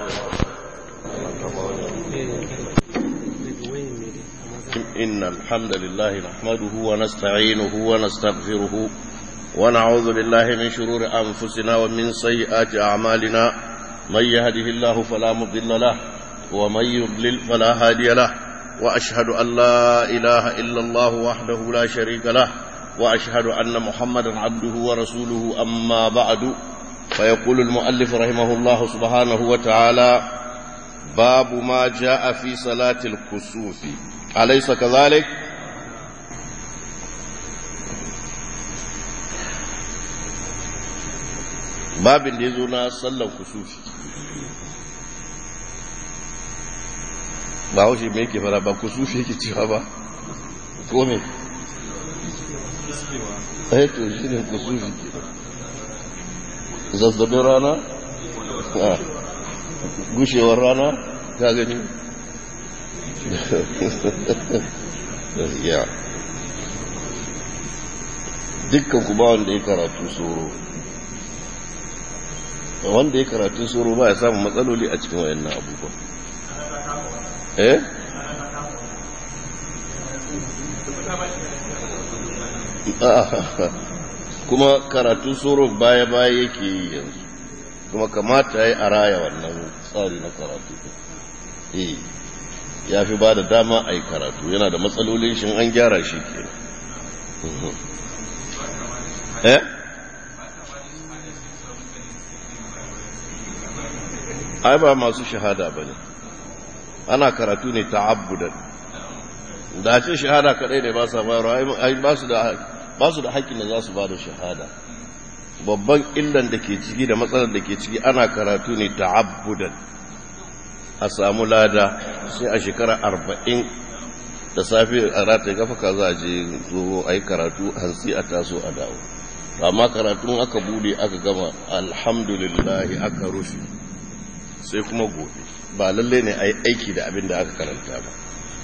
إن الحمد لله نحمده ونستعينه ونستغفره ونعوذ بالله من شرور أنفسنا ومن سيئات أعمالنا من يهده الله فلا مضل له ومن يضلل فلا هادي له وأشهد أن لا إله إلا الله وحده لا شريك له وأشهد أن محمدا عبده ورسوله أما بعد فيقول المؤلف رحمه الله سبحانه وتعالى باب ما جاء في صلاة الكسوف أليس كذلك باب يزونا صلى الكسوف ba haushe mai yake fara ba kusufi yake cewa ba ko me eh to shi ne kusufi ke zazzabin rana gushewar rana ka gani ya dukkan ku ba wanda ya karatu tsoro wanda ya karatu tsoro ba ya samun matsaloli a cikin wayannan abubuwa eh kuma karatu tsoro baya-baya yake yi yanzu kuma kamata ya yi a raya wannan tsari na karatu eh ya fi ba da dama a yi karatu yana da matsalolin shi an gyara shi ke eh ai ba masu shahada ba ne ana karatu ne ta abudan da ce shahada kadai ne ba sa bayarwa ai ba su da haƙƙin da za su ba da shahada babban illan da ke ciki da matsalar da ke ciki ana karatu ne ta abudan a samu lada sai a shekara arba'in da safe a rata gafa ka za a je zo a yi karatu hantsi a taso a dawo amma karatun aka bude aka gama alhamdulillahi aka rufe sai kuma gobe ba lalle ne a yi aiki da abin da aka karanta ba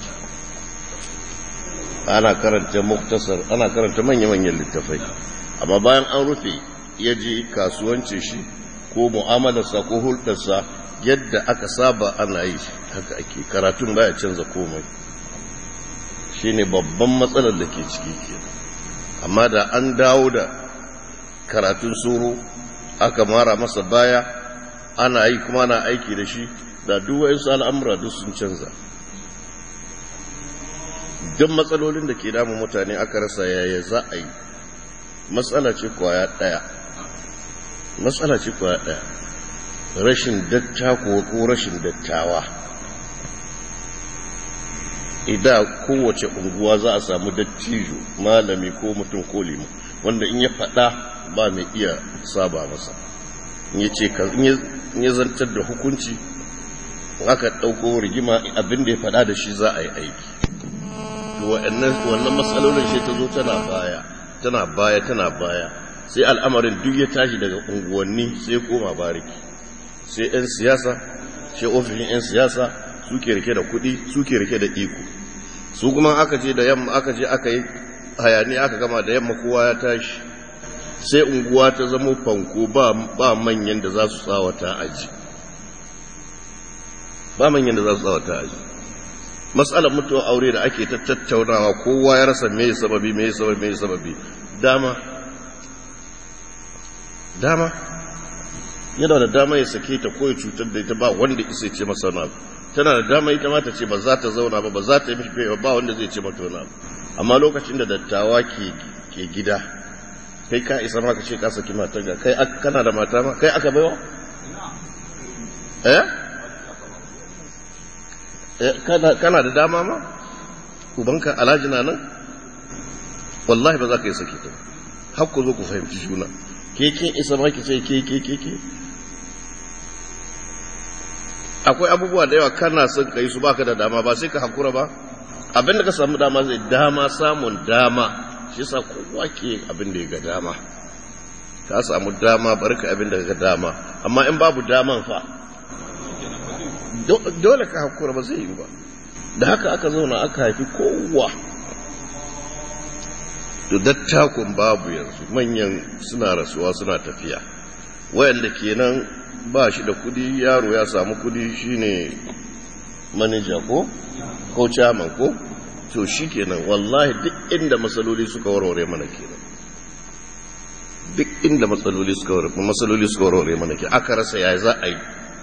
ana karanta muktasar ana karanta manya-manyan littafai amma bayan an rufe ya je kasuwancin shi ko mu'amalarsa ko hulɗarsa yadda aka saba ana yi haka ake karatun baya canza komai shine babban matsalar da ke ciki ke amma da an dawo da karatun soro aka mara masa baya ana yi kuma na aiki da shi da duwayensu al'amura duk sun canza duk matsalolin da ke damun mutane aka rasa yaya za a yi matsala ce kwaya ɗaya matsala ce kwaya ɗaya rashin dattako ko rashin dattawa idan kowace unguwa za a samu dattijo malami ko mutum ko limu wanda in ya faɗa ba mai iya saba masa in ya ce in ya zantar da hukunci aka ɗauko rigima abin da ya faɗa da shi za a yi aiki wannan matsalolin shi ta zo tana baya tana baya tana baya sai al'amarin duk ya tashi daga unguwanni sai koma bariki sai 'yan siyasa sai ofishin 'yan siyasa suke rike da kuɗi suke rike da iko su kuma aka ce da yamma aka je aka yi hayani aka gama da yamma kowa ya tashi sai unguwa ta zama fanko ba manyan da za su tsawata aji ba manyan da za su tsawata aji matsalar mutuwar aure da ake ta tattaunawa kowa ya rasa mai sababi mai sababi mai sababi dama dama yana da dama ya sake ta ko ya cutar da ita ba wanda isa ce masa na tana da dama ita ma ta ce ba za ta zauna ba ba za ta yi mishi ba wanda zai ce mata wani amma lokacin da dattawa ke ke gida kai ka isa ma ka ce ka saki matar ga kai kana da mata ma kai aka baiwa eh kana da dama ma ubanka alhaji na nan wallahi ba za ka yi sake ta har ku zo ku fahimci juna ke kin isa ma ki ce ke ke ke ke akwai abubuwa da yawa kana son ka yi su baka da dama ba sai ka hakura ba abin da ka samu dama zai dama samun dama shi sa kowa ke abin da ya ga dama ka samu dama bari ka abin da ga dama amma in babu daman fa dole ka hakura ba zai yi ba da haka aka zauna aka haifi kowa to dattakun babu yanzu manyan suna rasuwa suna tafiya wayanda kenan ba shi da kudi yaro ya samu kudi shine manaja ko ko chairman ko to shikenan wallahi duk inda matsaloli suka warware mana kenan duk inda matsaloli suka warware matsaloli suka warware mana kenan aka rasa yayi za a yi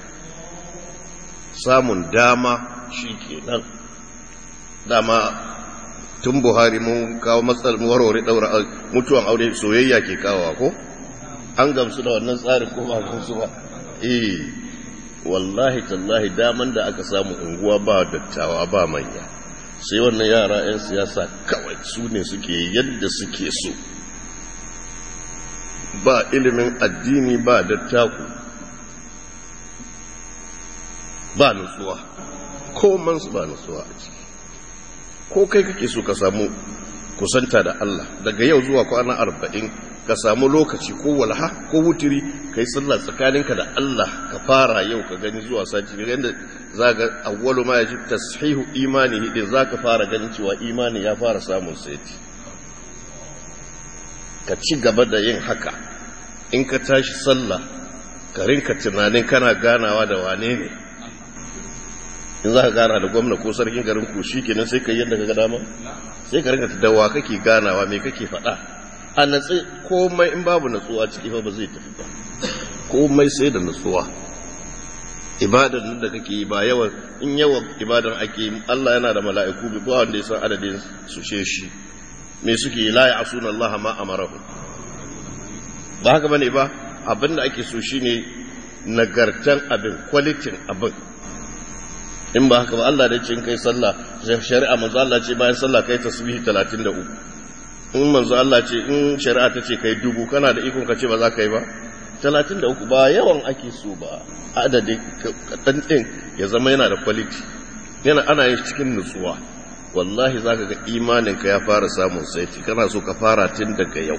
samun dama shikenan dama tun buhari mun kawo matsal warware daura mutuwan aure soyayya ke kawowa ko an gamsu da wannan tsarin ko ba gamsu ba eh wallahi tallahi daman da aka samu unguwa ba dattawa ba manya sai wannan yara 'yan siyasa kawai su ne suke yadda suke so ba ilimin addini ba dattaku ba nutsuwa ko mansu ba nutsuwa a ciki ko kai kake so ka samu kusanta da Allah daga yau zuwa kwana arba'in ka samu lokaci ko walha ko wutiri ka yi sallah tsakaninka da Allah ka fara yau ka gani zuwa sati ga yadda za ga awwalu ma yaji tashihu imani hidin za ka fara ganin cewa imani ya fara samun saiti ka ci gaba da yin haka in ka tashi sallah ka rinka tunanin kana ganawa da wane ne in za ka gana da gwamna ko sarkin garin ku shi kenan sai ka yi yadda ka ga dama sai ka rinka dawa kake ganawa me kake faɗa a natsi komai in babu natsuwa ciki fa ba zai tafi ba komai sai da natsuwa ibadar da kake yi ba yawan in yawan ibadar ake yi Allah yana da mala'iku bi ba wanda ya san adadin su she shi me suke yi la ya'suna Allah ma amarahu ba haka bane ba abinda ake so shine nagartan abin kwalitin abin in ba haka ba Allah da ce in kai sallah shari'a manzo Allah ce bayan sallah kai tasbihi 33 in manzo Allah ce in shari'a ta ce kai dubu kana da ikon ka ce ba za ka yi ba 33 ba yawan ake so ba adadin kadan din ya zama yana da quality yana ana yin cikin nutsuwa wallahi zaka ga imanin ka ya fara samun saiti kana so ka fara tun daga yau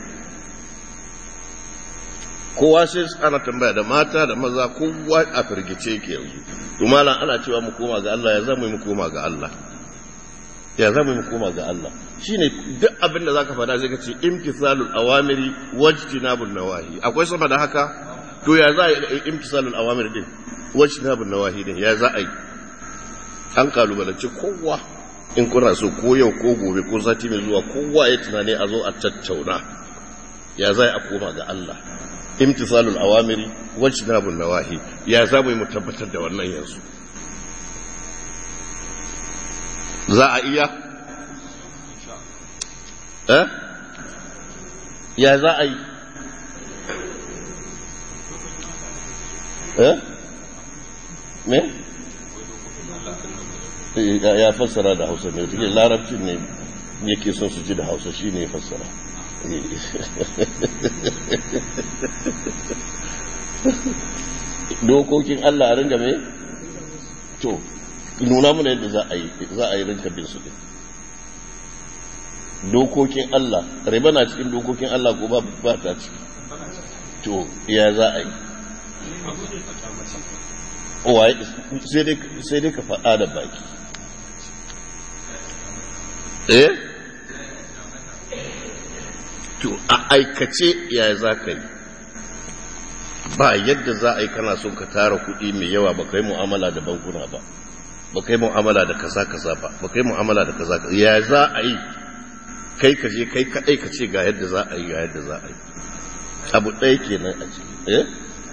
kowa sai ana tambaya da mata da maza kowa a firgice ke yanzu malam ana cewa mu koma ga Allah ya zama mu koma ga Allah ya zama mu koma ga Allah shine duk abin da zaka fada zai ka ce imtithalul awamiri wajtinabun nawahi akwai sama da haka to ya za a yi imtithalul awamiri din wajtinabun nawahi din ya za a yi an kalubalance kowa in kuna so ko yau ko gobe ko sati mai zuwa kowa ya tunani a zo a tattauna ya za a koma ga Allah imtisalul awamiri wajtinabun nawahi ya za mu tabbatar da wannan yanzu za a iya eh ya za a yi eh me ya fassara da hausa ne take larabcin ne yake son su ji da hausa shi ne fassara dokokin Allah a ringa mai to nuna mana yadda za a yi za a yi rinka bin su din dokokin Allah riba na cikin dokokin Allah ko ba ta ciki to ya za a yi sai dai ka faɗa da baki eh to a aikace ya za ka yi ba yadda za a yi kana son ka tara kuɗi mai yawa ba kai mu'amala da bankuna ba ba kai mu'amala da kaza kaza ba ba kai mu'amala da kaza kaza ya za a yi kai ka je kai kaɗai ka ce ga yadda za a yi ga yadda za a yi abu ɗaya kenan a ciki eh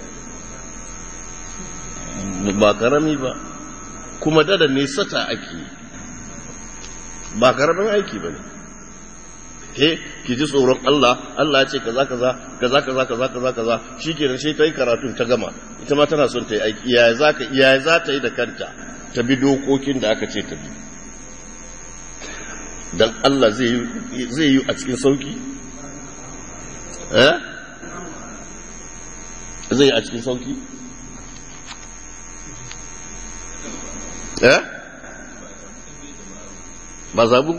ba karami ba kuma dada nesata ake yi ba karamin aiki ba ne eh ki ji tsoron Allah Allah ya ce kaza kaza kaza kaza kaza kaza kaza shikenan sai ta yi karatun ta gama ita ma tana son ta yi aiki yaya za ka yaya za ta yi da kanta ta bi dokokin da aka ce ta bi dan Allah zai yi zai yi a cikin sauki eh zai yi a cikin sauki eh ba zabu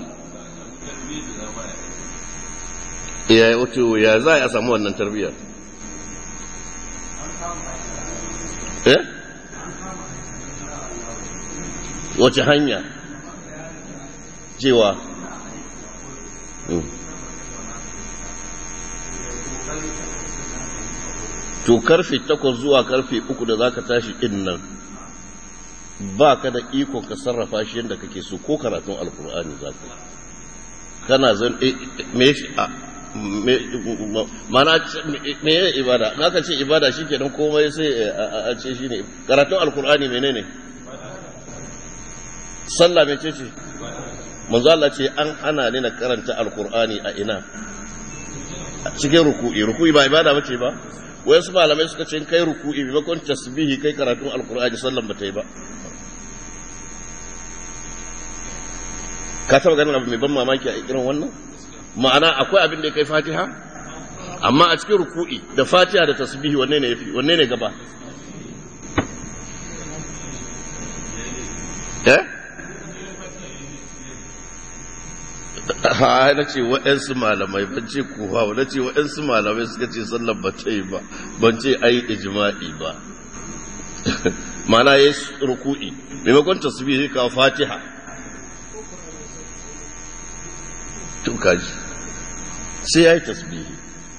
ya wato ya za a samu wannan tarbiyyar eh wace hanya cewa to karfe takwas zuwa karfe uku da zaka tashi din nan ba ka da iko ka sarrafa shi yadda kake so ko karatun alkur'ani za ka kana zan me mana me ya ibada na ka ce ibada shi kenan komai sai a ce shi ne karatun alkur'ani menene sallah mai ce ce manzo Allah ce an hana ni na karanta alkur'ani a ina a cikin ruku'i ruku'i ba ibada bace ba wai su malamai suka ce kai ruku'i maimakon tasbihi kai karatun alkur'ani sallan ba ta yi ba ka taba ganin abu mai ban mamaki a irin wannan ma'ana akwai abin da ya kai fatiha amma a cikin ruku'i da fatiha da tasbihi wanne ne yafi wanne ne gaba eh ha na ce waɗansu malamai ban ce kuwa na ce waɗansu malamai suka ce sallar ba ta yi ba ban ce ai ijma'i ba ma'ana ya yi ruku'i maimakon tasbihi kawo fatiha tun kaji sai ya yi tasbihi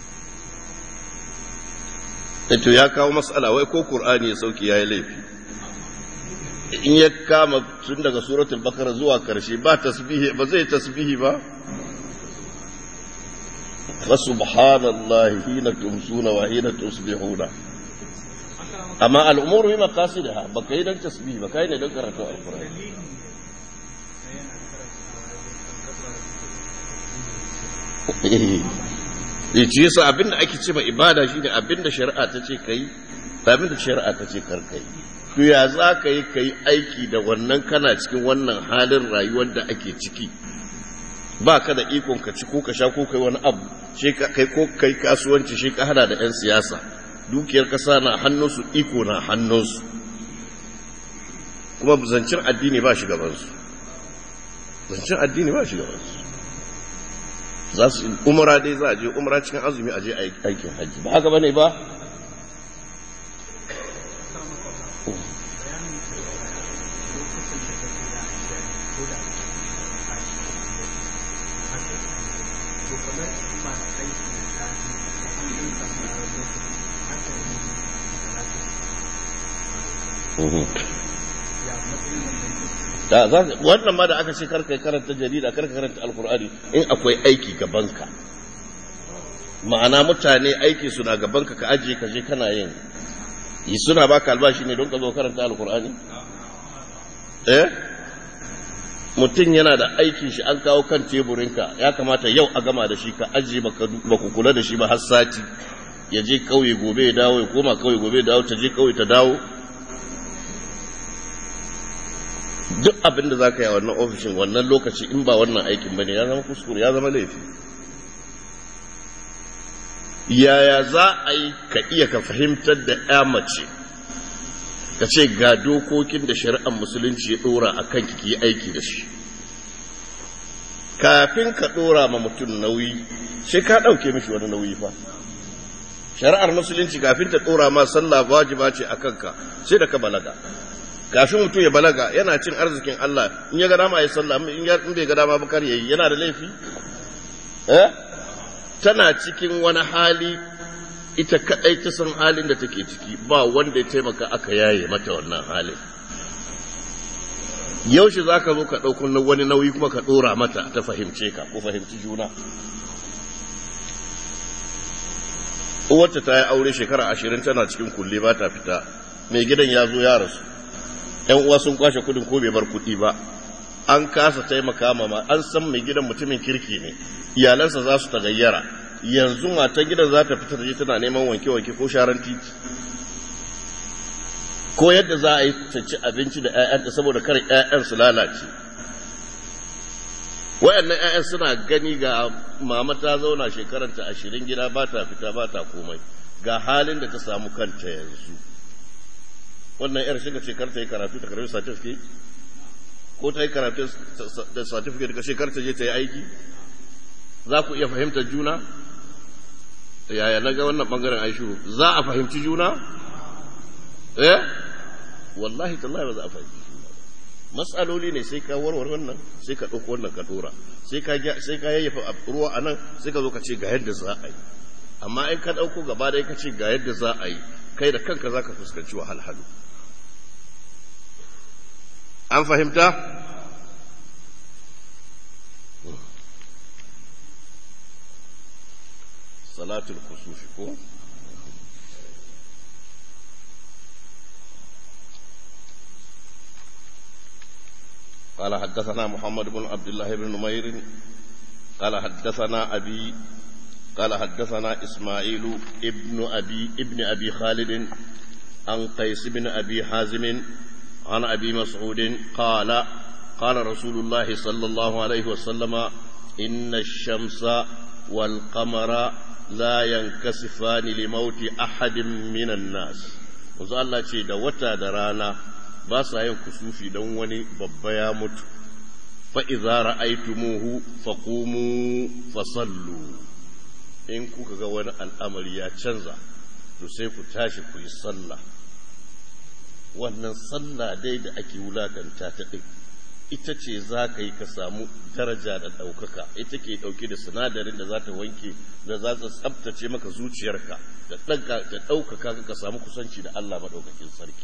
to ya kawo matsala wai ko ƙur'ani ya sauki ya yi laifi in ya kama tun daga suratul bakara zuwa karshe ba tasbihi ba zai tasbihi ba fa subhanallahi hina tumsuna wa hina tusbihuna amma al'umuru bi maqasidiha baka yi dan tasbihi ba kai ne dan karatu alqur'ani eh ci yasa abinda ake ce ma ibada shine abinda shari'a ta ce kai abinda shari'a ta ce kar kai to ya za ka yi ka yi aiki da wannan kana cikin wannan halin rayuwar da ake ciki ba ka da ikon ka ci ko ka sha ko kai wani abu shi kai ko kai kasuwanci shi ka hada da 'yan siyasa dukiyar kasa na hannunsu iko na hannunsu kuma zancen addini ba shi gabansu zancen addini ba shi gabansu za su umara dai za a je umara cikin azumi a je aikin hajji ba haka bane ba wannan ma da aka ce karka karanta jarida karka karanta alkur'ani in akwai aiki gabanka ma'ana mutane aiki suna gabanka ka ajiye ka je kana yin yi suna baka albashi ne don ka zo karanta alkur'ani eh mutum yana da aikin shi an kawo kan teburinka ya kamata yau a gama da shi ka ajiye ba ku kula da shi ba har sati ya je kauye gobe ya dawo ya koma kauye gobe ya dawo ta je kauye ta dawo duk abin da za ka yi a wannan ofishin wannan lokaci in ba wannan aikin ba ne ya zama kuskure ya zama laifi yaya za a yi ka iya ka fahimtar da ya mace ka ce ga dokokin da shari'ar musulunci ya dora a kan ki aiki da shi kafin ka dora ma mutum nauyi sai ka ɗauke mishi wani nauyi fa shari'ar musulunci kafin ta dora ma sallah wajiba ce a kanka sai da ka balaga kafin mutum ya balaga yana cin arzikin Allah in ya ga dama ya sallah in ya in bai ga dama bakar yayi yana da laifi eh tana cikin wani hali ita kadai ta san halin da take ciki ba wanda ya taimaka aka yaye mata wannan halin yaushe za ka zo ka ɗauko wani nauyi kuma ka ɗora mata ta fahimce ka ko fahimci juna uwarta ta yi aure shekara ashirin tana cikin kulle ba ta fita mai gidan ya zo ya rasu yan uwa sun kwashe kudin ko bai bar kudi ba an kasa taimaka ma an san mai gidan mutumin kirki ne iyalansa za su tagayyara yanzu matan gidan za ta fita je tana neman wanke-wanke ko sharan titi ko yadda za a yi ta ci abinci da 'ya'yanta saboda kar 'ya'yan su lalace wayannan 'ya'yan suna gani ga mama ta zauna shekaranta ashirin gida ba ta fita ba ta komai ga halin da ta samu kanta yanzu wannan yar shiga ce karta yi karatu ta karbi certificate ko ta yi karatu da certificate ka shekar ta je ta yi aiki za ku iya fahimtar juna yaya na ga wannan bangaren aishu za a fahimci juna eh wallahi tallahi ba za a fahimci juna matsaloli ne sai ka warware wannan sai ka ɗauko wannan ka dora sai ka sai ka yayyafa ruwa a nan sai ka zo ka ce ga yadda za a yi amma in ka ɗauko gaba da ka ce ga yadda za a yi kai da kanka za ka fuskanci wahalhalu an fahimta salatul kusufi ko قال حدثنا محمد بن عبد الله بن نمير قال حدثنا أبي قال حدثنا إسماعيل ابن أبي ابن أبي خالد عن قيس بن أبي حازم عن أبي مسعود قال قال رسول الله صلى الله عليه وسلم إن الشمس والقمر لا ينكسفان لموت أحد من الناس وزال الله شيء دا وتا درانا باسا ينكسوفي دون وني ببايا مت فإذا رأيتموه فقوموا فصلوا in kuka ga wani al'amari ya canza to sai ku tashi ku yi sallah wannan sallah dai da ake wulakanta ta ɗin ita ce za ka yi ka samu daraja da ɗaukaka ita ke ɗauke da sinadarin da za ta wanke da za ta tsabtace maka zuciyarka da ɗaukaka ka samu kusanci da Allah maɗaukakin sarki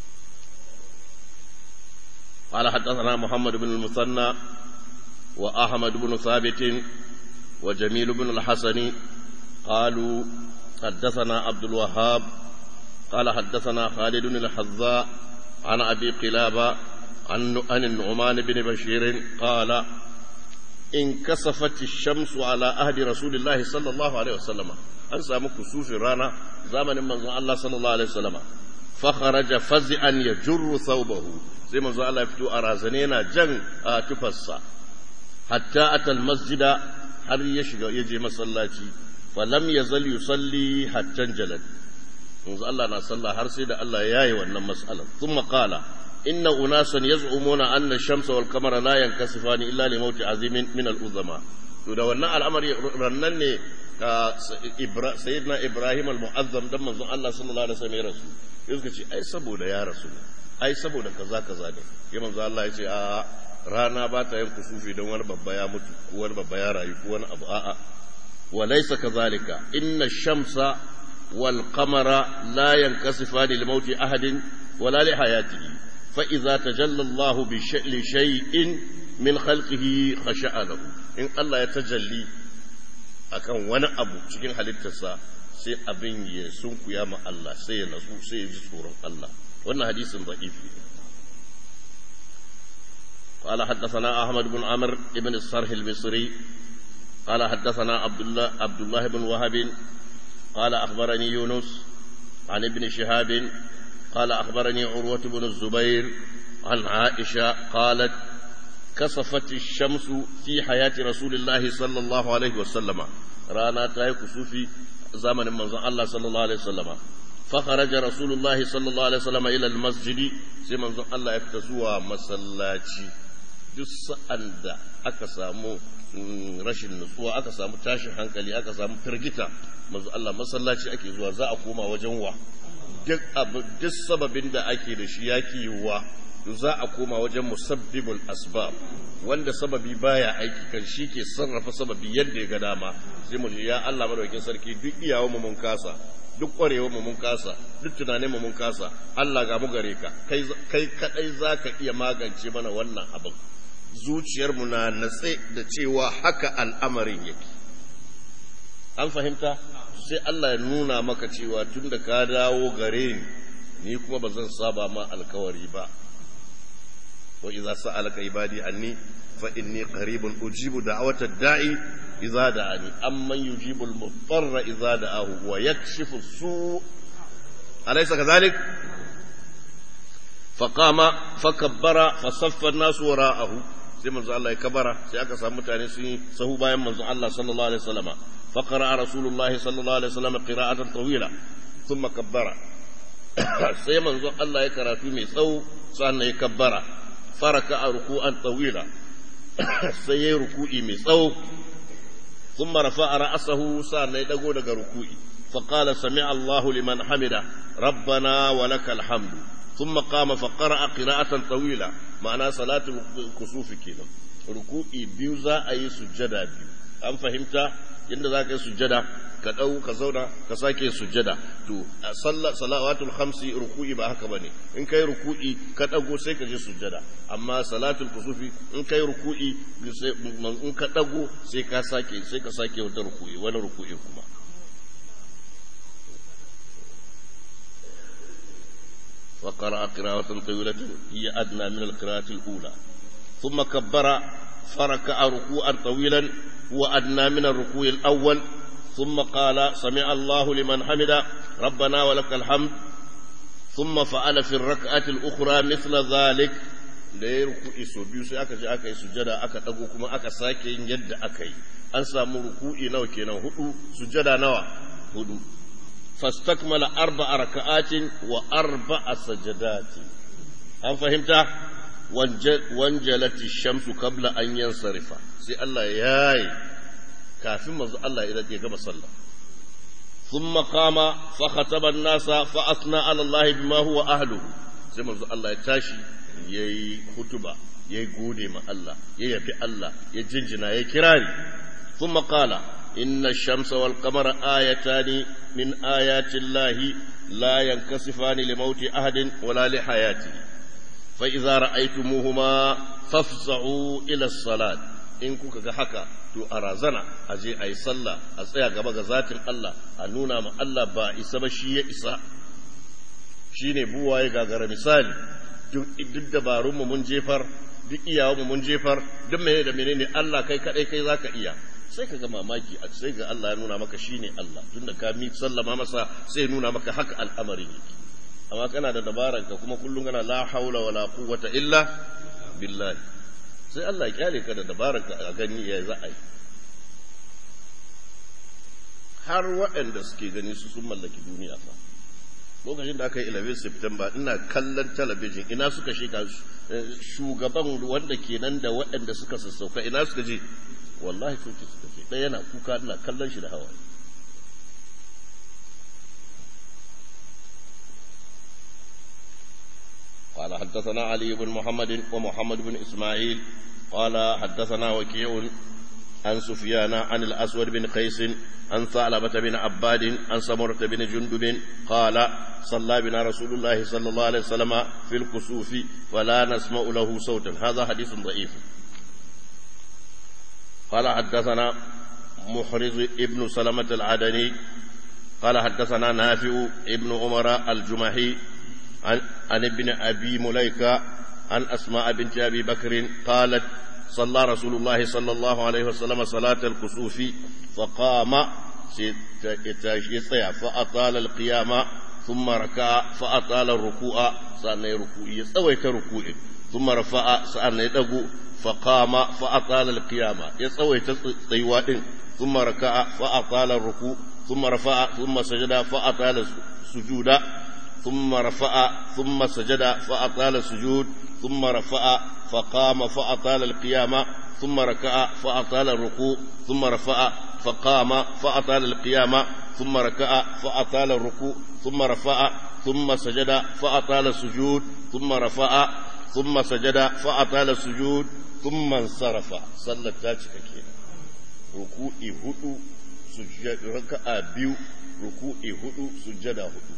قال حدثنا محمد بن المثنى وأحمد بن ثابت وجميل بن الحسن قالوا حدثنا عبد الوهاب قال حدثنا خالد بن الحذاء عن أبي قلابة عن عن النعمان بن بشير قال انكسفت الشمس على عهد رسول الله صلى الله عليه وسلم an samu kusufi rana zamanin manzon Allah sallallahu alaihi wasallama fa kharaja faz'an yajurru thawbahu sai manzon Allah ya fito a razane yana jan tufarsa hatta atal masjida har ya shiga ya je masallaci falam yazal yusalli hatta jalad manzo Allah na sallah har sai da Allah ya yi wannan mas'alar thumma qala inna unasan yaz'umuna anna ash-shamsa wal qamara la yankasifani illa li mawti azimin min al-uzama to da wannan al'amari rannan ne ka sayyidina ibrahim al-mu'azzam dan manzon Allah sallallahu alaihi wasallam ya rasu suka ce ai saboda ya rasu ai saboda kaza kaza ne ya manzo Allah ya ce a rana ba ta yin kusufi don wani babba ya mutu ko wani babba ya rayu ko wani abu a'a wa laysa kadhalika inna ash-shamsa wal qamara la yankasifani li mauti ahadin wala li hayatihi fa idza tajalla Allah bi shay'in min khalqihi khasha'a lahu in Allah ya tajalli akan wani abu cikin halittarsa sai abin ya sunkuya ma Allah sai ya nasu sai ya ji tsoron Allah wannan hadisin da'ifi قال حدثنا أحمد بن عمرو بن الصرح المصري قال حدثنا عبد الله عبد الله بن وهب قال أخبرني يونس عن ابن شهاب قال أخبرني عروة بن الزبير عن عائشة قالت كسفت الشمس في حياة رسول الله صلى الله عليه وسلم رانا تاي كسوفي زمن من الله صلى الله عليه وسلم فخرج رسول الله صلى الله عليه وسلم إلى المسجد سي من الله يفتسوا مسلاتي duk sa'an da aka samu rashin nutsuwa aka samu tashin hankali aka samu firgita manzo Allah masallaci ake zuwa za a koma wajen wa duk abu duk sababin da ake da shi yake yiwuwa za a koma wajen musabbibul asbab wanda sababi baya aiki kan shi ke sarrafa sababi yadda ya ga dama sai mu ya Allah madaukakin sarki duk iyawa mu mun kasa duk kwarewa mu mun kasa duk tunanin mu mun kasa Allah ga mu gare ka kai kai kadai zaka iya magance mana wannan abin zuciyarmu na natse da cewa haka al'amarin yake an fahimta sai Allah ya nuna maka cewa tun da ka dawo gare ni ni kuma ba zan saba ma alkawari ba wa idza sa'alaka ibadi anni fa inni qaribun ujibu da'wata da'i idza da'ani amman yujibu al-mudarra idza da'ahu wa yakshifu su alaysa kadhalik فقام فكبر فصف الناس وراءه sai manzo Allah ya kabara sai aka samu mutane sun yi sahu bayan manzo Allah sallallahu alaihi wasallam fa qara'a rasulullahi sallallahu alaihi wasallam qira'atan tawila thumma kabbara sai manzo Allah ya karatu mai tsawo sannan ya kabbara faraka ruku'an tawila sai ya ruku'i mai tsawo thumma rafa'a ra'sahu sannan ya dago daga ruku'i fa qala sami'a Allahu liman hamida rabbana wa lakal hamdu ثم قام فقرأ قراءة طويلة معنى صلاة الكسوف كده ركوعي بيو za a yi sujjada biyu an fahimta inda za ka yi sujjada ka ɗau ka zauna ka sake sujjada to salawatul khamsi ruku'i ba haka bane in kai ruku'i ka ɗago sai ka je sujjada amma salatul kusufi in kai ruku'i in ka ɗago sai ka sake sai ka sake wata ruku'i wani ruku'i kuma وقرأ قراءة طويلة هي أدنى من القراءة الأولى ثم كبر فركع ركوعا طويلا هو أدنى من الركوع الأول ثم قال سمع الله لمن حمد ربنا ولك الحمد ثم فعل في الركعة الأخرى مثل ذلك da ya ruku'i sau biyu sai aka je aka yi sujada aka ɗago kuma aka sake yin yadda aka yi an samu ruku'i nawa kenan hudu sujada nawa hudu fastakmala arba'a raka'atin wa arba'a sajadatin an fahimta wanjalati shamsu kabla an yansarifa sai Allah ya yi kafin manzo Allah ya gama sallah ثم قام فخطب الناس فأثنى على الله بما هو أهله sai manzo Allah ya tashi yayi hutuba yayi gode ma Allah ya yabi Allah ya jinjina ya kirari ثم قال إن الشمس والقمر آيتان من آيات الله لا ينكسفان لموت أحد ولا لحياته فإذا رأيتموهما فافزعوا إلى الصلاة in kuka ga haka to a razana a je a yi sallah a tsaya gaba ga zatin Allah a nuna ma Allah ba isa ba shi ya isa shi ne buwaye gagara misali duk dabarunmu mun jefar duk iyawanmu mun jefar duk mene da menene Allah kai kadai kai zaka iya sai ka ga mamaki a sai ga Allah ya nuna maka shine Allah tunda ka mi sallama masa sai nuna maka haka al'amarin yake amma kana da dabaran ka kuma kullum kana la haula wala quwwata illa billahi sai Allah ya kyale ka da dabaran ka a gani ya za a yi har waɗanda suke gani su sun mallaki duniya fa lokacin da aka yi 11 September ina kallon talabijin ina suka shiga shugaban wanda kenan da waɗanda suka sassauka ina suka je wallahi coci suka je ɗaya yana kuka ina kallon shi da hawa قال حدثنا علي بن محمد ومحمد بن إسماعيل قال حدثنا وكيع عن سفيان عن الأسود بن قيس عن ثعلبة بن عباد عن سمرة بن جندب قال صلى بنا رسول الله صلى الله عليه وسلم في الكسوف ولا نسمع له صوتا هذا حديث ضعيف قال حدثنا محرز ابن سلمة العدني قال حدثنا نافع ابن عمر الجمحي عن, عن ابن أبي مليكة عن أسماء بنت أبي بكر قالت صلى رسول الله صلى الله عليه وسلم صلاة الكسوف فقام يستيع فأطال القيام ثم ركع فأطال الركوع سأنا ركوع يستويت ركوع ثم رفع سأنا يدقو فقام فأطال القيام يستويت طيوات ثم ركع فأطال الركوع ثم رفع ثم سجد فأطال السجود ثم رفع ثم سجد فأطال السجود ثم رفع فقام فأطال القيام ثم ركع فأطال الركوع ثم رفع فقام فأطال القيام ثم ركع فأطال الركوع ثم رفع ثم سجد فأطال السجود ثم رفع ثم سجد فأطال السجود ثم انصرف صلى التاجك كينا ركوعي هدو سجد ركع بيو ركوعي هدو سجد هدو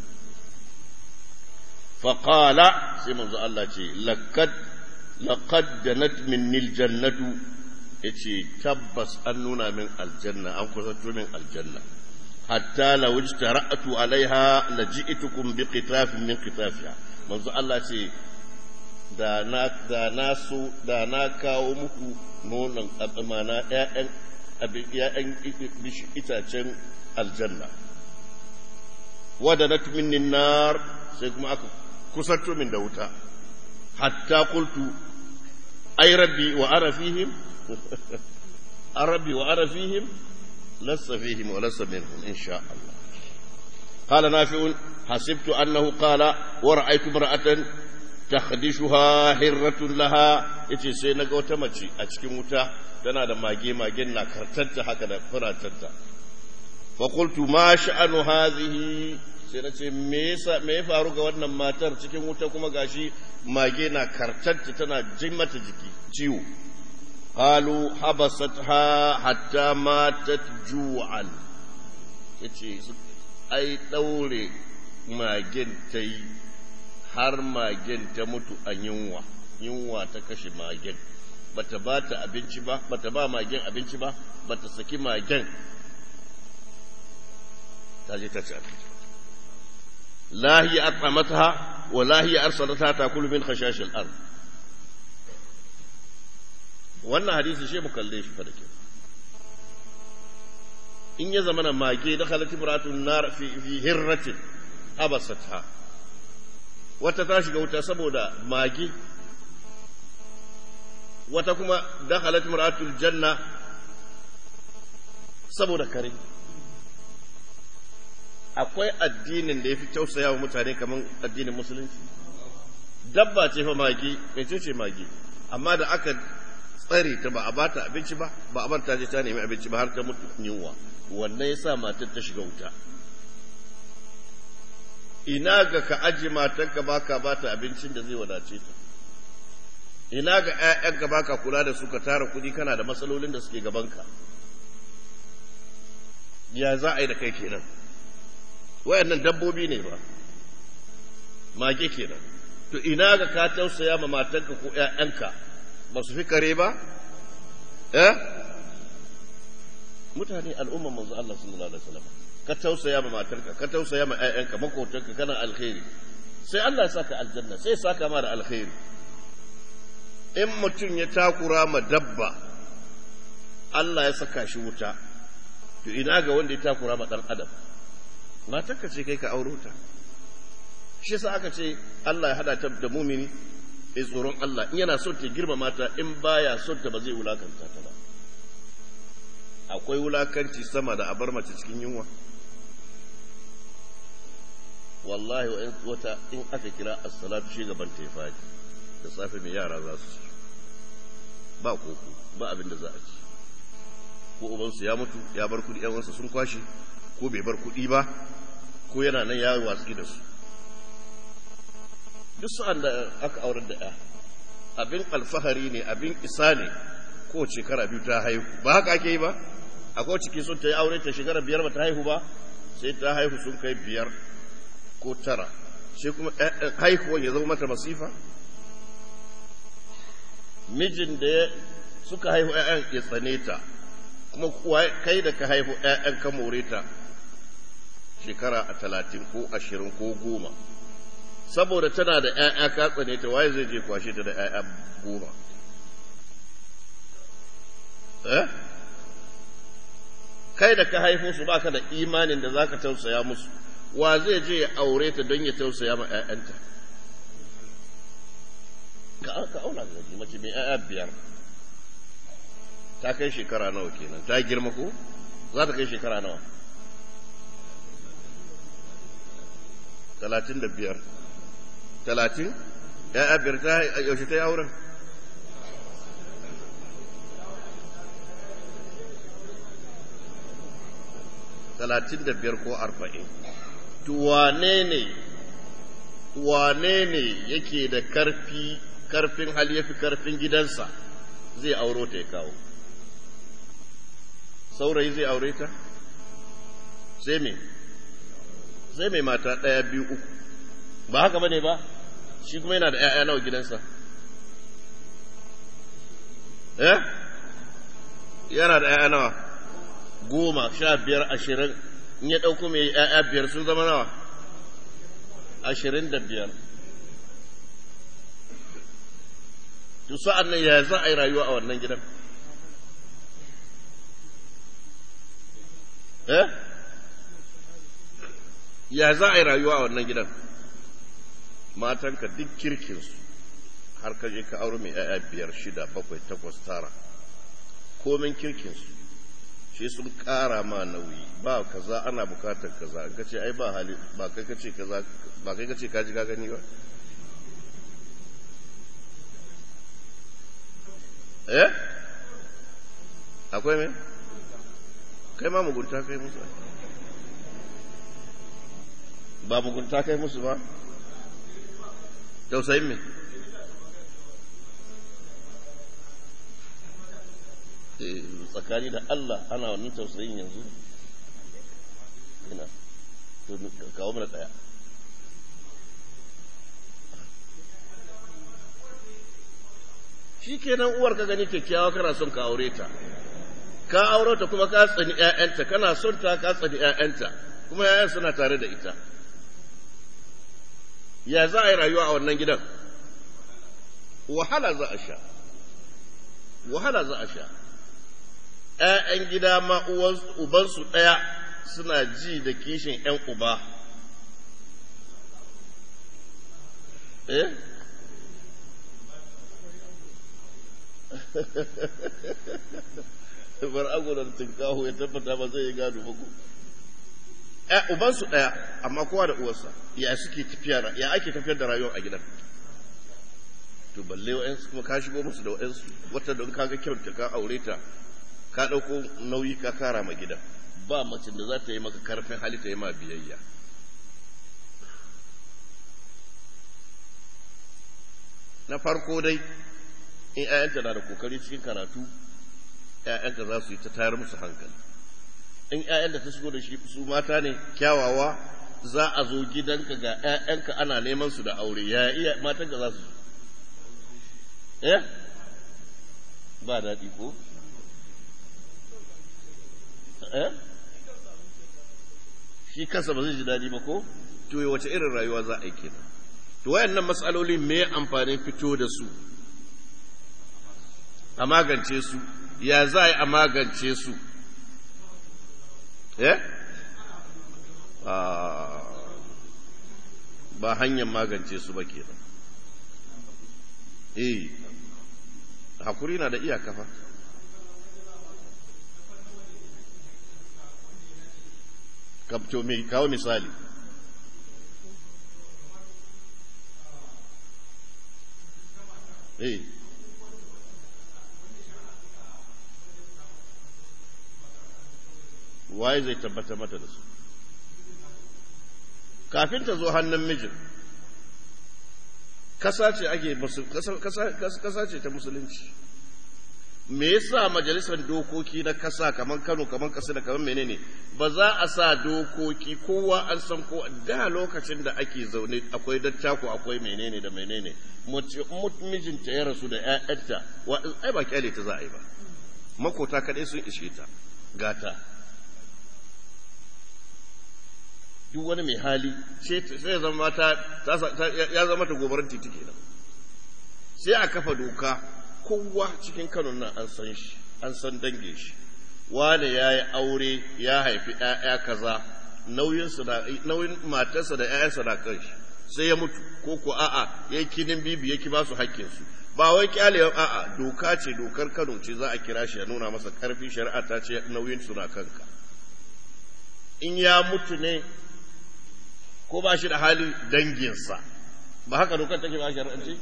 فقال سيما الله لقد لقد دنت مني الجنة yace tabbas an nuna min aljanna an kusanto min aljanna hatta la wajtara'tu alaiha la ji'tukum bi qitafin min qitafiha manzo Allah ce da na da na so da na kawo muku nonon abimana ƴaƴan ƴaƴan itacen aljanna wadanat minni nar sai kuma aka kusanto min da wuta hatta qultu ay rabbi wa ara fihim rabbi wa ara fihim lassa fihim wa lassa minhum insha Allah قال نافع حسبت أنه قال ورأيت امرأة تخدشها هرة لها yace sai na ga wata mace a cikin wuta tana da mage magen na kartanta haka da furatanta fa qultu ma sha'anu hadhihi sai na ce me ya faru ga wannan matar cikin wuta kuma gashi mage na kartanta tana jin mata jiki ciwo qalu habasatha hatta matat ju'an yace ai daure magen ta yi har magen ta mutu a yunwa yunwa ta kashe magen bata ba ta abinci ba bata ba magen abinci ba bata saki magen ta je ta ci abinci lahi at'amatha wa lahi arsalatha takulu min khashashil ard wannan hadisi shi mu kalle shi fa da ke in ya zamana mage da khalati muratun nar fi fi hirratin abasatha wata ta shiga wuta saboda mage wata kuma dakhalat mar'atul janna saboda kare akwai addinin da yafi tausaya wa mutane kamar addinin musulunci dabba ce fa magi mece ce magi amma da aka tsare ta ba a bata abinci ba ba a barta je ta nemi abinci ba har ta mutu yunwa wannan yasa matar ta shiga wuta ina ga ka aji matarka baka bata abincin da zai wadace ta ina ga ‘ya'yanka ba ka kula da su ka tara kuɗi kana da matsalolin da suke gabanka ya za a yi da kai kenan wayannan dabbobi ne ba mage kenan to ina ga ka tausaya ma matanka ko ‘ya'yanka ba su fi kare ba eh mutane al'umman manzo Allah sallallahu alaihi wasallam ka tausaya ma matarka ka tausaya ma ‘ya'yanka makotanka kana alkhairi sai Allah ya saka aljanna sai ya saka ma da alkhairi in mutum ya takura ma dabba Allah ya saka shi wuta to ina ga wanda ya takura ma dan adam matarka ce kai ka auro ta shi sa aka ce Allah ya hada ta da mumini ya tsoron Allah in yana son ta girma mata in baya son ta ba zai wulakanta ta ba akwai wulakanci sama da abar mace cikin yunwa wallahi wata in aka kira as-salatu shi gaban ta ya fadi da safe mai yara za su ci ba koko ba abin da za a ci ko ubansu ya mutu ya bar kudi yawansa sun kwashe ko bai bar kudi ba ko yana nan ya watsi da su duk sa'an da aka aurar da ya abin alfahari ne abin isa ne ko shekara biyu ta haihu ba haka ake yi ba akwai ciki sun ta yi aure ta shekara biyar ba ta haihu ba sai ta haihu sun kai biyar ko tara sai kuma haihuwan ya zama mata masifa mijin da ya suka haihu ‘ya'yan ya tsane ta kuma kai da ka haihu ‘ya'yan ka more ta shekara a talatin ko ashirin ko goma saboda tana da ‘ya'ya ka tsane ta waye zai je kwashe ta da ‘ya'ya goma eh kai da ka haifu su baka da imanin da zaka tausaya musu wa zai je ya aure ta don ya tausaya ma ‘ya'yanta ka auna ga mace mai ‘ya'ya biyar ta kai shekara nawa kenan ta girma ko za ta kai shekara nawa talatin da biyar talatin ‘ya'ya biyar ta yaushe ta yi auren talatin da biyar ko arba'in wane ne wane ne yake da karfi karfin hali ya fi karfin gidansa zai auro ta ya kawo saurayi zai aure ta sai me sai mai mata ɗaya biyu uku ba haka bane ba shi kuma yana da ‘ya'ya nawa gidansa eh yana da ‘ya'ya nawa goma sha biyar ashirin in ya ɗauko mai ‘ya'ya biyar sun zama nawa ashirin da biyar to sa'an nan ya za a yi rayuwa a wannan gidan eh ya za a yi rayuwa a wannan gidan matanka duk kirkinsu har ka je ka aure mai ‘ya'ya biyar shida bakwai takwas tara komin kirkinsu shi sun ƙara ma nauyi ba kaza ana bukatar kaza ka ce ai ba hali ba kai ka ce kaza ba kai ka ce ka ji ka gani ba eh akwai me kai ma mugunta kai musu ba mugunta kai musu ba tausayin me tsakani da Allah ana wannan tausayin yanzu ina to kawo mana daya shi kenan uwar ka gani kyakkyawa kana son ka aure ta ka aure ta kuma ka tsani ƴaƴanta kana son ta ka tsani ƴaƴanta kuma ƴaƴan suna tare da ita ya za a yi rayuwa a wannan gidan wahala za a sha wahala za a sha ‘ya'yan gida ma ubansu ɗaya suna ji da kishin ‘yan uba eh bar agunan tinkahu ya tabbata ba zai yi gado ba ku ubansu ɗaya amma kowa da uwarsa ya suke tafiya ya ake tafiyar da rayuwar a gidan to balle wa'yansu kuma ka shigo musu da wa'yansu wata don kaga kyauta ka aure ta ka ɗauko nauyi ka kara ma gida ba macin da za ta yi maka karfin hali ta yi ma biyayya na farko dai in 'ya'yanta na da kokari cikin karatu 'ya'yanka za su yi ta tayar musu hankali in 'ya'yan da ta shigo da shi su mata ne kyawawa za a zo gidanka ga 'ya'yanka ana neman su da aure ya iya matanka za su eh ba daɗi ko eh shi kansa ba zai ji daɗi ba ko to wace irin rayuwa za a yi kenan to wayannan matsaloli me amfanin fito da su a magance su ya za a yi a magance su eh ba hanyar magance su ba kenan eh hakuri na da iyaka fa kapto mai kawo misali eh waye zai tabbata mata da su kafin ta zo hannun mijin kasa ce ake kasa ce ta musulunci me yasa majalisar dokoki na kasa kamar Kano kamar kasa da kamar menene ba za a sa dokoki kowa an san ko da lokacin da ake zaune akwai dattako akwai menene da menene mijinta ya rasu da ƴaƴanta wa ai ba kyale ta za a yi ba makota kaɗai sun ishe ta gata duk wani mai hali sai ya zama ta ya zama ta gobarar titi kenan sai a kafa doka kowa cikin Kano nan an san shi an san dange shi wane ya yi aure ya haifi ‘ya'ya kaza nauyin matarsa da ‘ya'yansa na kan shi sai ya mutu ko ko a'a ya yi kinin bibi ya ki ba su hakkinsu ba wai kyalewa a'a doka ce dokar Kano ce za a kira shi ya nuna masa karfi shari'a ta ce nauyin su na kanka in ya mutu ne ko ba shi da hali danginsa ba haka dokar take ba shari'ance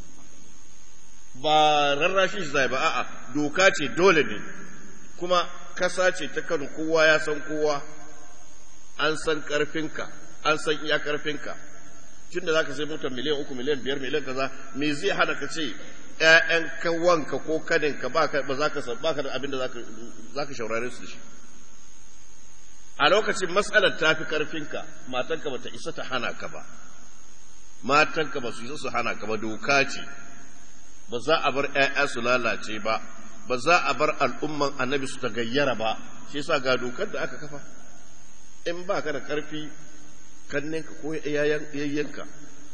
ba rarrashi shi zai ba a'a doka ce dole ne kuma kasa ce ta kanu kowa ya san kowa an san karfinka an san iya karfinka tunda za ka sai motar miliyan uku miliyan biyar miliyan kaza me zai hana ka ce ƴaƴan kawanka ko kaninka ba za ka ba ka da abin da za ka shaurare su da shi a lokacin matsalar ta fi karfinka matanka ba ta isa ta hana ka ba matanka ba su isa su hana ka ba doka ce ba za a bar ‘ya'ya su lalace ba, ba za a bar al'umman annabi su ta gayyara ba, shi sa ga dokar da aka kafa, in ba ka da ƙarfi kanninka ko yayyanka,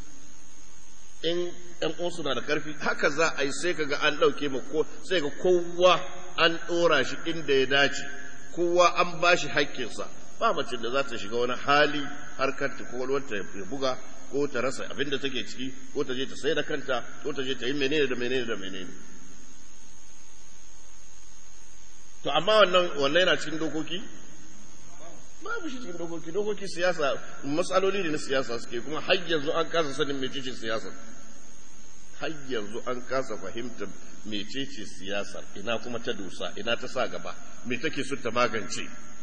in ‘yan uwansu na da ƙarfi, haka za a yi sai ka ga an ɗauke ma ko sai ga kowa an ɗora shi inda ya dace, kowa an ba shi haƙƙinsa, ba mace da za ta shiga wani hali harkar ta ko ya buga ko ta rasa abin da take ciki ko ta je ta sai da kanta ko ta je ta yi menene da menene da menene to amma wannan wannan yana cikin dokoki babu shi cikin dokoki dokoki siyasa matsaloli ne na siyasa suke kuma har yanzu an kasa sanin mecece siyasa har yanzu an kasa fahimtar mecece siyasar ina kuma ta dosa ina ta sa gaba me take so ta magance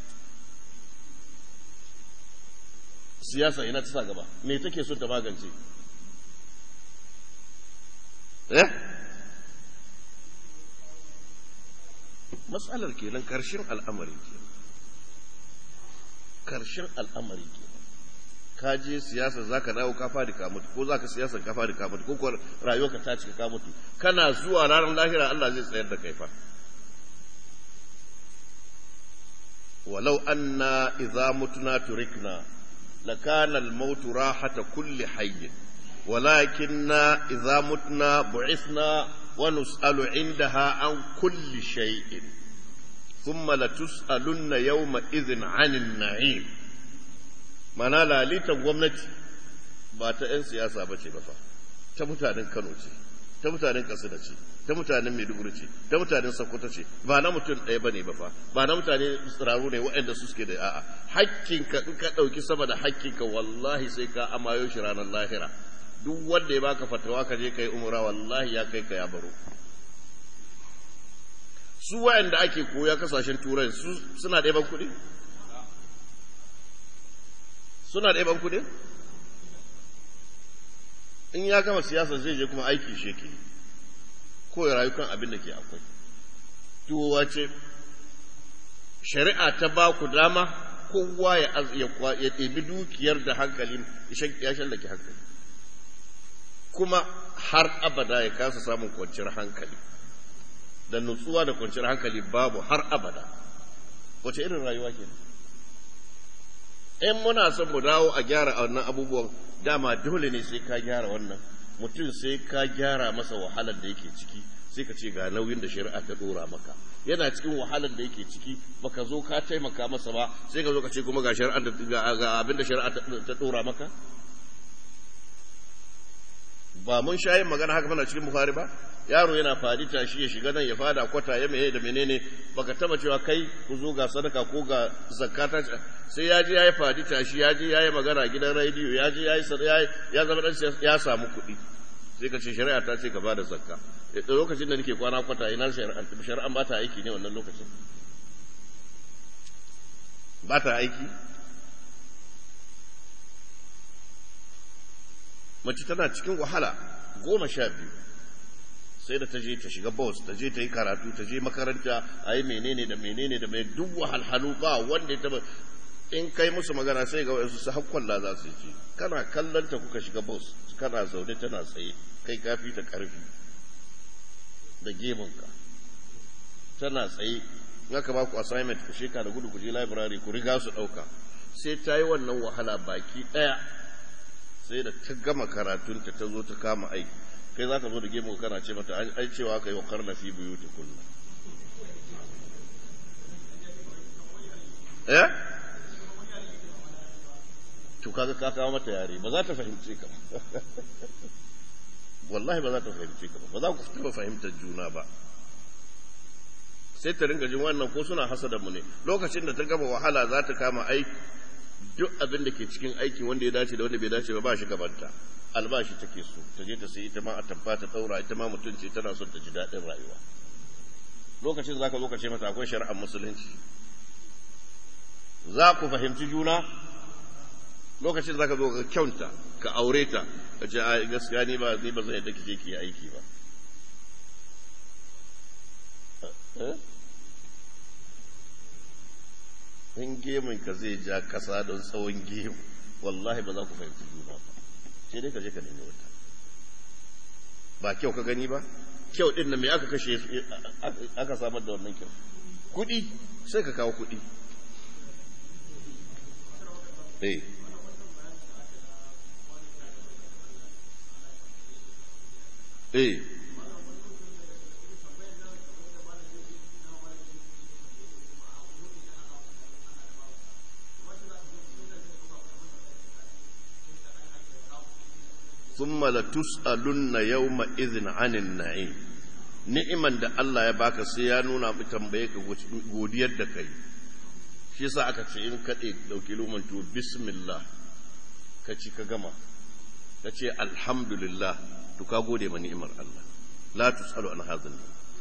siyasa ina ta sa gaba me take so ta magance eh matsalar kenan karshen al'amari kenan karshen al'amari kenan ka je siyasa za ka dawo ka fadi ka mutu ko za ka siyasa ka fadi ka mutu ko kuwa rayuwarka ta cika ka mutu kana zuwa ranar lahira Allah zai tsayar da kai fa walau anna idza mutuna turikna lakana al-maut rahata kulli hayy ولكننا إذا متنا بعثنا ونسأل عندها عن كل شيء ثم لتسألن يومئذ عن النعيم mana lalitan gwamnati ba ta 'yan siyasa ba ce ba fa ta mutanen kano ce ta mutanen katsina ce ta mutanen maiduguri ce ta mutanen sokoto ce ba na mutum ɗaya ba ne ba fa ba na mutane tsiraru ne waɗanda su suke da a'a hakkinka in ka ɗauki sama da hakkinka wallahi sai ka amayo shi ranar lahira duk wanda ya baka fatawa ka je kai umra wallahi ya kai ka ya baro su waɗanda ake koya kasashen turai suna ɗaya ban kuɗi suna da ban kudi in ya gama siyasa zai je kuma aiki shi ke ko ya rayu kan abin da ke akwai tuwa ce shari'a ta ba ku dama kowa ya ya ɗebi dukiyar da hankali ya shallake hankali kuma har abada ya kasa samun kwanciyar hankali da nutsuwa da kwanciyar hankali babu har abada wace irin rayuwa kenan in muna son mu dawo a gyara wannan abubuwan dama dole ne sai ka gyara wannan mutum sai ka gyara masa wahalar da yake ciki sai ka ce ga nauyin da shari'a ta dora maka yana cikin wahalar da yake ciki baka zo ka taimaka masa ba sai ka zo ka ce kuma ga shari'a ga abin da shari'a ta dora maka ba mun sha yin magana haka mana cikin bukhari ba yaro yana fadi tashi ya shiga nan ya fada kwata ya meye da menene baka taba cewa kai ku zo ga sadaka ko ga zakata sai ya je yayi fadi tashi ya je yayi magana gidan rediyo ya je yayi ya zama dan ya samu kuɗi sai ka ce shari'a ta ce ka bada zakka da lokacin da nake kwana kwata ina shari'a shari'an ba ta aiki ne wannan lokacin ba ta aiki mace tana cikin wahala goma sha biyu sai da ta je ta shiga bus ta je ta yi karatu ta je makaranta a yi menene da menene da mai duk wahalhalu ba wanda ya taba in kai musu magana sai ga wasu su hakkwalla za su ji kana kallon ta kuka shiga bus kana zaune tana tsaye kai kafi ta karfi da gemunka tana tsaye in aka ba ku assignment ku sheka da gudu ku je library ku riga su dauka sai ta yi wannan wahala baki daya sai da ta gama karatunta ta zo ta kama aiki kai za ka zo da gemu kana ce mata ai cewa ka yi wa karna fi biyu ta kullum eh to kaga ka kawo mata yare ba za ta fahimce ka wallahi ba za ta fahimce ka ba ba za ku taba fahimtar juna ba sai ta ringa jin wannan ko suna hasada mu ne lokacin da ta gama wahala za ta kama aiki duk abin da ke cikin aiki wanda ya dace da wanda bai dace ba ba shi gabanta albashi take so ta je ta sai ita ma a tamfa ta daura ita ma mutunci tana son ta ji daɗin rayuwa lokacin za ka zo ka ce mata akwai shari'ar musulunci za ku fahimci juna lokacin za ka zo ka kyauta ka aure ta ka ce a gaskiya ni ba ni ba zai yadda kike ki aiki ba in gemun ka zai ja kasa don tsawon gemu wallahi ba za ku fahimci juna ba sai dai ka je ka nemi wata ba kyau ka gani ba kyau din nan me aka kashe aka samar da wannan kyau kudi sai ka kawo kudi eh eh ثم لتسألن يومئذ عن النعيم ni'iman da Allah ya baka sai ya nuna mu tambaye ka godiyar da kai shi yasa aka ce in kaɗe ɗauki luman to bismillah ka ci ka gama ka ce alhamdulillah to ka gode ma ni'imar Allah la tusalu an hazin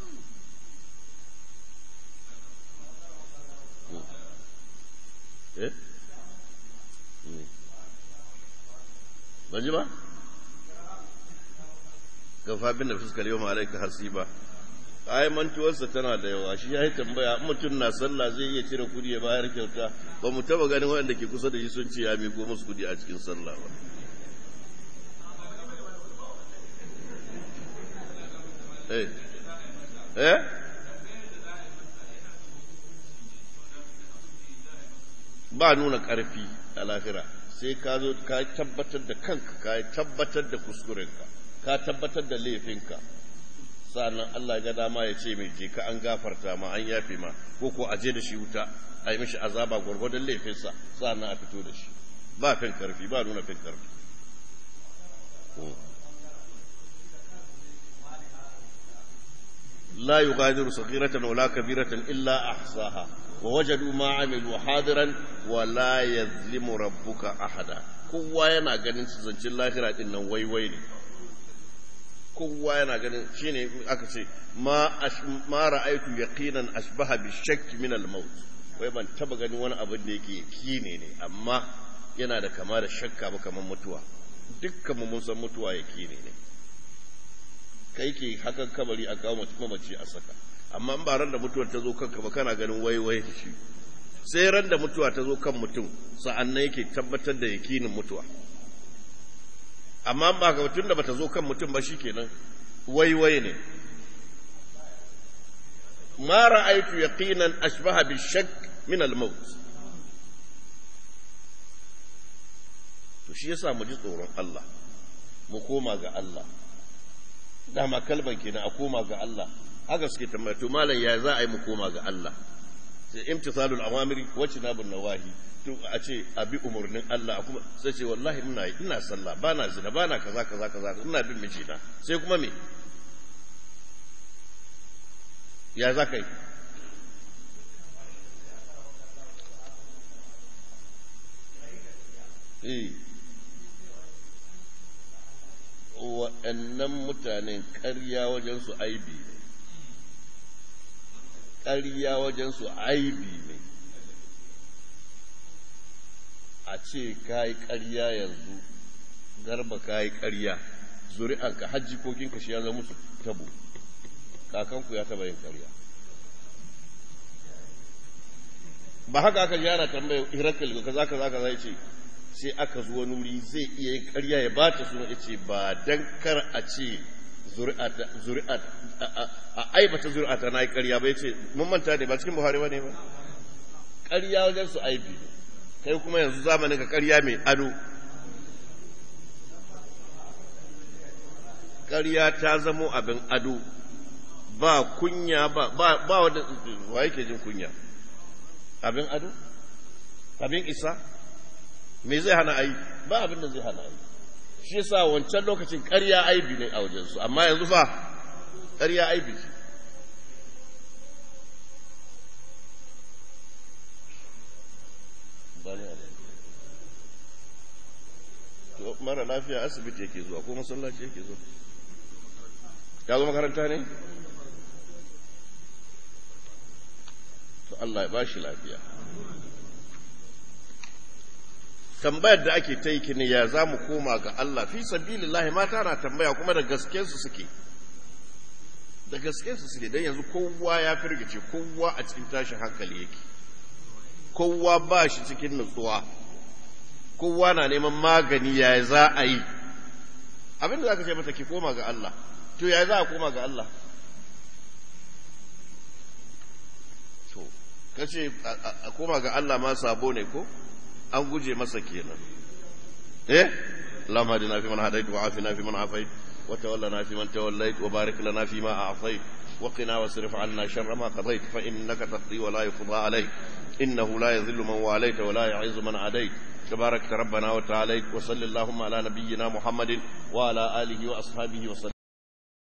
eh ban ji ba gafa bin da fuskar yau ma'alaika hasiba ai mantuwarsa tana da yawa shi ya yi tambaya mutum na sallah zai iya cire kudi ya bayar kyauta ba mu taba ganin waɗanda ke kusa da shi sun ce ya miko musu kudi a cikin sallah ba eh eh ba nuna ƙarfi a lahira sai ka zo ka tabbatar da kanka ka tabbatar da kuskurenka ka tabbatar da laifinka sa'annan Allah ga dama ya ce mai je ka an gafarta ma an yafe ma ko ko aje da shi wuta a yi mishi azaba gwargwadon laifinsa sa'annan a fito da shi ba fin karfi ba nuna fin karfi لا يغادر صغيرة ولا كبيرة إلا أحصاها ووجدوا ما عملوا حاضرا ولا يظلم ربك أحدا kowa yana ganin su zancin lahira din nan waiwai ne kowa yana ganin shine aka ce ma ma ra'aytu yaqinan ashbaha bi shakk min al maut wai ban taba ganin wani abin da yake yakine ne amma yana da kama da shakka ba kamar mutuwa dukkan mu mun san mutuwa yakine ne kai ke hakan kabari a kawo mamaci a saka amma in ba ran da mutuwar ta zo kanka ba kana ganin waiwai shi sai ran da mutuwa ta zo kan mutum sa'an nan yake tabbatar da yakinin mutuwa amma ba ga tun da bata zo kan mutum ba shikenan waiwai ne ma ra'aytu yaqinan ashbaha bi shakk min al-maut to shi yasa mu ji tsoron Allah mu koma ga Allah dama kalban kenan a koma ga Allah haka suke tambaya to malam ya za a yi mu koma ga Allah sai imtisalul awamiri wa tinabun nawahi to a ce a bi umurnin Allah kuma sai ce wallahi ina ina sallah bana zina bana kaza kaza kaza ina bin mijina sai kuma me ya za ka yi eh waɗannan mutanen ƙarya wajen su aibi ne ƙarya wajen su aibi ne a ce ka yi ƙarya yanzu garba ka yi ƙarya zuri'anka hajji kokinka shi ya zama musu tabo kakanku ya taba yin ƙarya ba haka aka gyara tambaya hirakal kaza kaza kaza ya ce sai aka zuwa nuri zai iya yin ƙarya ya ba ta suna ya ce ba don kar a ce zuri'at a aibata zuri'ata na yi ƙarya ba ya ce mun manta ne ba cikin buhari ba ne ba ƙarya wajen su aibi ne kai kuma yanzu zamanin ka ƙarya mai ado ƙarya ta zamo abin ado ba kunya ba ba wadda wa yake jin kunya abin ado abin isa me zai hana ayi ba abin da zai hana ayi shi yasa wancan lokacin ƙarya aibi ne a wajensu amma yanzu fa ƙarya aibi ce mara lafiya asibiti yake zuwa ko masallaci yake zuwa ya zo makaranta ne to Allah ya bashi lafiya tambayar da ake ta yi ne ya za mu koma ga Allah fi sabilillahi mata na tambaya kuma da gaske su suke da gaske su suke don yanzu kowa ya firgice kowa a cikin tashin hankali yake kowa ba shi cikin nutsuwa kowa na neman magani ya za a yi abin da za ka ce mata ki koma ga Allah to ya za a koma ga Allah to kace a koma ga Allah ma sabo ne ko an guje masa kenan eh اللهم اهدنا فيمن هديت وعافنا فيمن عافيت وتولنا فيمن توليت وبارك لنا فيما اعطيت وقنا واصرف عنا شر ما قضيت فانك تقضي ولا يقضى عليك انه لا يذل من واليت ولا يعز من عاديت تبارك ربنا وتعالى وصل اللهم على نبينا محمد وعلى اله واصحابه وسلم